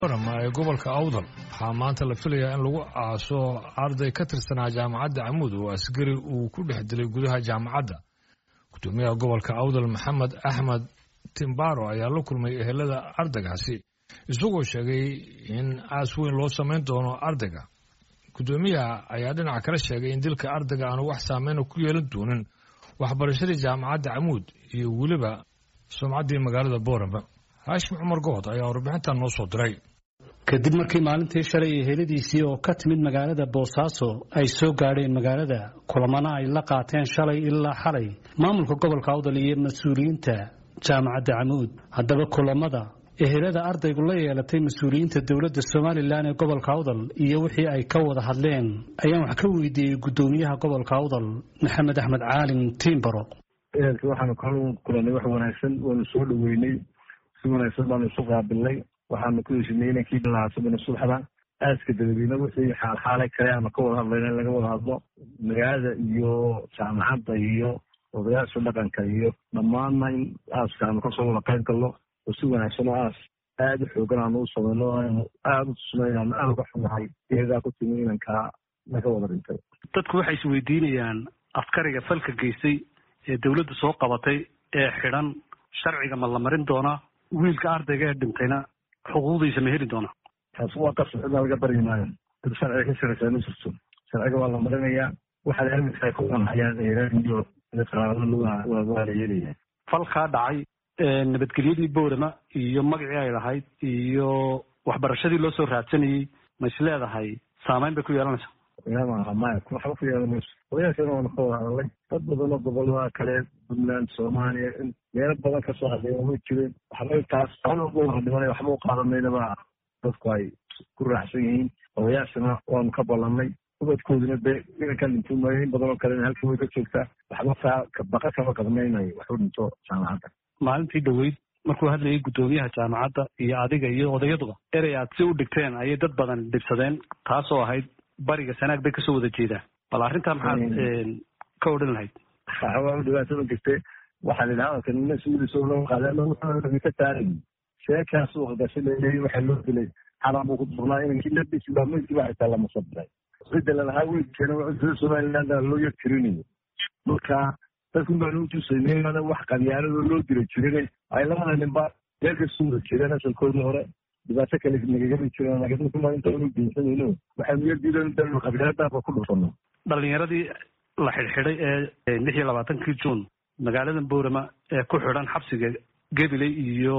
ee gobolka awdal waxaa maanta la filayaa in lagu aaso arday ka tirsanaa jaamacadda camuud oo askari uu ku dhex dilay gudaha jaamacadda gudoomiyaha gobolka awdal maxamed axmed timbaro ayaa la kulmay ehelada ardaygaasi isagoo sheegay in aas weyn loo samayn doono ardayga gudoomiyaha ayaa dhinaca kale sheegay in dilka ardayga aanu wax saameyna ku yeelan doonin waxbarashadii jaamacadda camuud iyo weliba sumcaddii magaalada boorama haashim cumar good ayaa warbixintan noo soo diray kadib markii maalintii shalay eheladiisii oo ka timid magaalada boosaaso ay soo gaadheen magaalada kulamana ay la qaateen shalay ilaa xalay maamulka gobolka awdal iyo mas-uuliyiinta jaamacadda camuud haddaba kulamada ehelada ardaygu la yeelatay mas-uuliyiinta dowladda somalilan ee gobolka awdal iyo wixii ay ka wada hadleen ayaan wax ka weydiiyey gudoomiyaha gobolka awdal maxamed axmed caalin tiimbaro ehelka waxaanu kala kulanay wax wanaagsan waanu soo dhaweynay si wanaagsan baanu isu qaabilnay waxaanu ku heshinay inankii lahaasabana subaxda aaska dadweyne wixii xaalxaalay kale aanu ka wada hadlayna in laga wada hadlo magaalada iyo jaamacadda iyo odayaasha dhaqanka iyo dhammaanna in aaska aanu kasoo wada qayb galno oo si wanaagsan oo aas aada u xoogan aanu u samayno aanu aada u tusno inaanu aada uga xunahay iyagaa ku timi inankaa naga wada dhintay dadku waxay isweydiinayaan askariga falka geystay ee dowladdu soo qabatay ee xidhan sharciga ma la marin doonaa wiilka ardayga ee dhintayna xuquuqdiisa ma heli doonaa taas waa qasab cidna laga baryi maayo dad sharciga ka shaqaysaa ma jirto sharciga waa la marinayaa waxaad aaminka ay ku qanxayaan iyo qaraarada waa la yeelaya falkaa dhacay nabadgelyadii boorama iyo magacii ay lahayd iyo waxbarashadii loo soo raadsanayey ma is leedahay saameyn bay ku yeelanaysaa maaha maya waxba ku yeelan mayso odayaashana waanu ka wada hadalay dad badanoo gobolada kale puntland soomaaliya meelo badan kasoo hadleen way jireen waxba taas wada dhimanay waxba u qaadanaynaba dadku ay ku raaxsan yihiin odayaashana waanu ka ballanay ubadkooduna de inankan dhinto maayo in badanoo kalena halkii way ka joogtaa waxba saa baqa kama qabnaynayo wax u dhinto jaamacadda maalintii dhaweyd markuu hadlayay guddoomiyaha jaamacadda iyo adiga iyo odayaduba erey aad si u dhigteen ayay dad badan dhibsadeen taasoo ahayd bariga sanaag bay kasoo wada jeedaan bal arrintaa maxaad ka odhan lahayd waa dhibaatada jirte waxaa la yidhaha hadalka nina suulisoo loo qaaday ka taaray sheekaas uu qadashay leeyahay waxaa loo dilay xalan buu ku durnaa inankii labisi baa meydkii baa xitaa lama sabiray cidda lalahaa weydkeena waa somaliland loo yar tirinayo marka dadkun baanu utusaynay wax qabyaaladoo loo dira jirin ay labada ninba meel kasoo wada jireen asalkoodii hore dhibaato kale nagagami jireen laakiin dadkuma inta unu geysanayno waxaanu yar diidan danu qabyaaladaaba ku dhufano dhalinyaradii la xidhxidhay ee lix iyo labaatankii juun magaalada boorama ee ku xidhan xabsiga gabiley iyo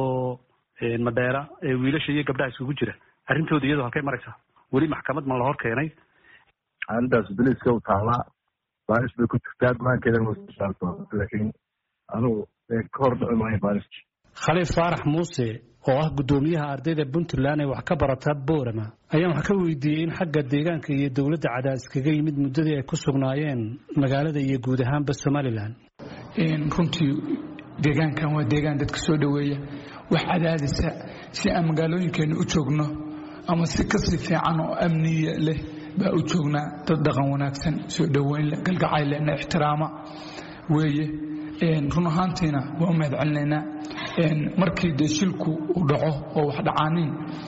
madheera ee wiilasha iyo gabdhaha iskugu jira arrintooda iyadoo halkay maraysaa weli maxkamad ma la hor keenay arrintaas biliska u taalaa baaris bay ku jirtaa go-aankeedana way saarto laakiin anugu ka hor dhici maayo baariski khaliif faarax muuse oo ah guddoomiyaha ardayda puntland ee wax ka barata boorama ayaan wax ka weydiiyey in xagga deegaanka iyo dowladda cadaadis kaga yimid muddadii ay ku sugnaayeen magaalada iyo guud ahaanba somalilan runtii deegaankan waa deegaan dadka soo dhoweeya wax cadaadisa si aan magaalooyinkeena u joogno ama si kasii fiican oo amniya leh baa u joognaa dad dhaqan wanaagsan soo dhoweyn leh galgacay leh na ixtiraama weeye run ahaantiina waa u mahad celinaynaa markii dee shilku uu dhaco oo wax dhacaanin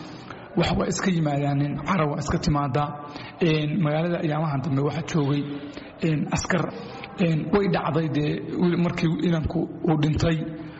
wax waa iska yimaadaanin cara waa iska timaadaa magaalada ayaamahan dambe waxaa joogay askar way dhacday dee markii inanku uu dhintay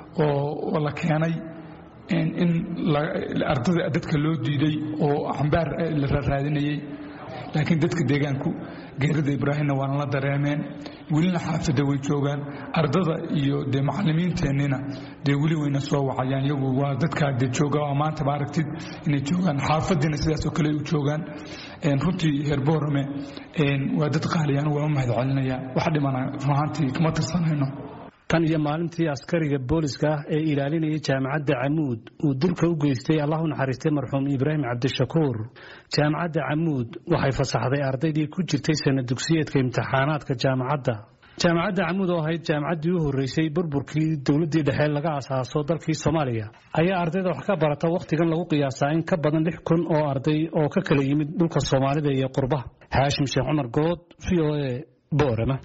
oo la keenay in ardada dadka loo diiday oo cambaar la raaraadinayay laakiin dadka deegaanku geerida ibraahimna waana la dareemeen welina xaafadda way joogaan ardada iyo dee macalimiinteennina dee weli wayna soo wacayaan iyagu waa dadkaa dee jooga oo maanta ma aragtid inay joogaan xaafadiina sidaas oo kale u joogaan runtii heer boorame waa dad qaaliyaan waa u mahad celinaya wax dhimana runahaantii kama tirsanayno tan iyo maalintii askariga booliska ah ee ilaalinayay jaamacadda camuud uu dilka u geystay allah u naxariistay marxuum ibraahim cabdishakuur jaamacadda camuud waxay fasaxday ardaydii ku jirtay sana dugsiyeedka imtixaanaadka jaamacadda jaamacadda camuud oo ahayd jaamacaddii u horreysay burburkii dowladdii dhexe laga asaaso dalkii soomaaliya ayaa ardayda wax ka barata wakhtigan lagu qiyaasaa in ka badan lix kun oo arday oo ka kala yimid dhulka soomaalida iyo qurbaha xaashim sheekh cumar good v o a boorama